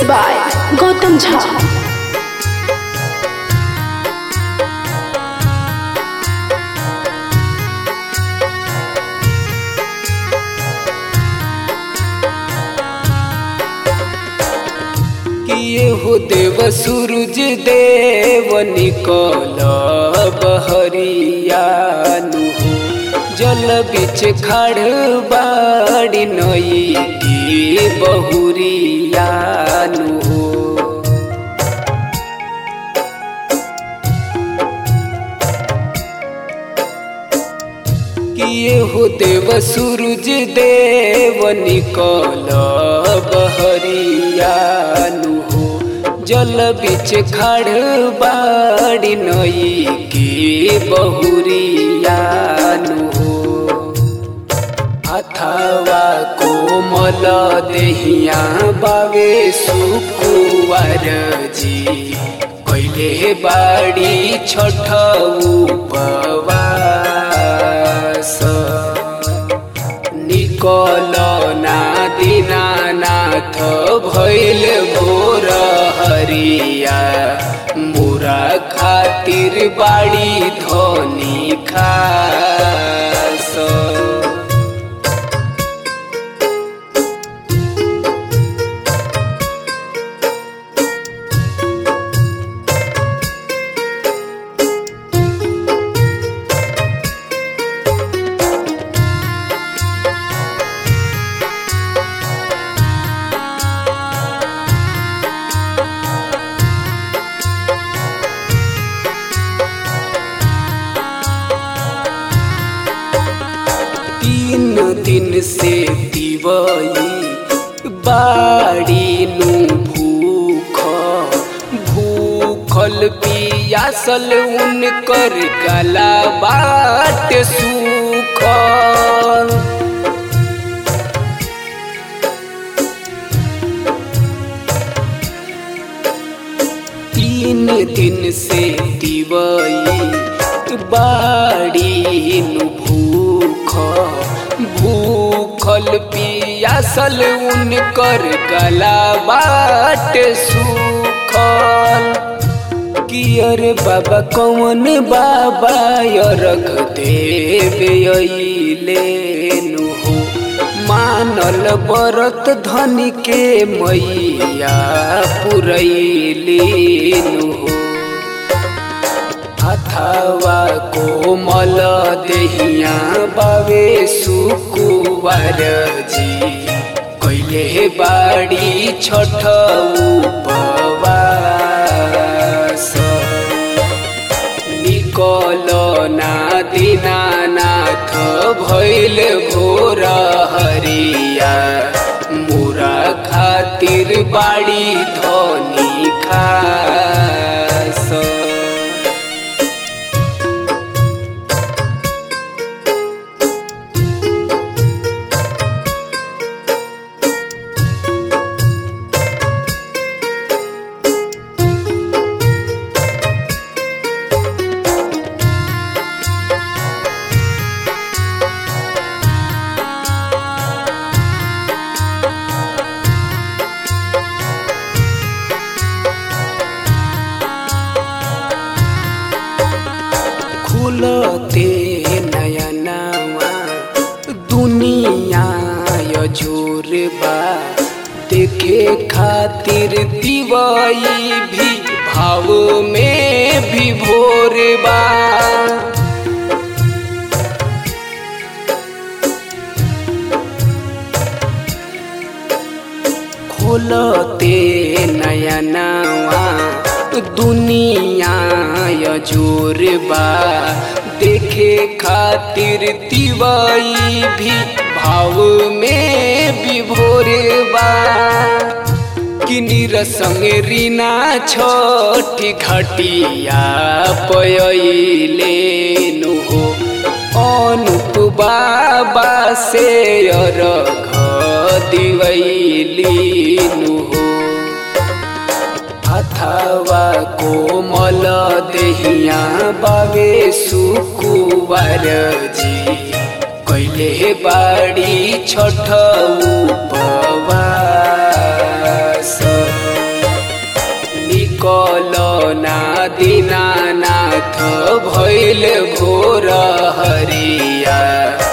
by Gautam Jha. किए हो देव सूरज देव निकल बहरियानु हो जल बिच खड़ बाड़ी नई की बहुरियानु हो किए हो देव सूरज देव निकल बहरियानु हो जल बिच खड़ बाड़ी नई की बहुरियानु हो अथवा कोमल देहिया बावे सुकुवार जी कैले बाड़ी छठ उपवास निकल ना दीनानाथ भैल भोर हरिया मोरा खातिर बाड़ी धनी खास तीन दिन से दिवई बाड़ी नु भूख भूखल पियासल उनकर गला बाट सूखल तीन दिन से दिवई बाड़ी नु भूख भूखल पियासल उनकर गला बाट सूखल कियर बाबा कौन बाबा रख देवे लेनु हो मानल बरत धन के मैया पुरैलीनु हो अथवा कोमल देहिया बावे सुकुवार जी कैले बाड़ी छठ उपवास निकल ना दीनानाथ भैल भोर हरिया मोरा खातिर बाड़ी धनी खास खुलते नयनवा दुनिया जोर बा देखे खातिर दिवाई भी भाव में भी भोर बा खोलते नयनवा दुनिया जोर बा देखे खातिर दिवाई भी भाव में भी भोर बा किनिर संगे रीना छोटी घटिया पयले नु हो अनुप बाबा से अरघ दिवैलीनु हो अथवा कोमल देहिया बावे सुकुवार जी कैले बाड़ी छठ उपवास ना दीनानाथ भैल भोर हरिया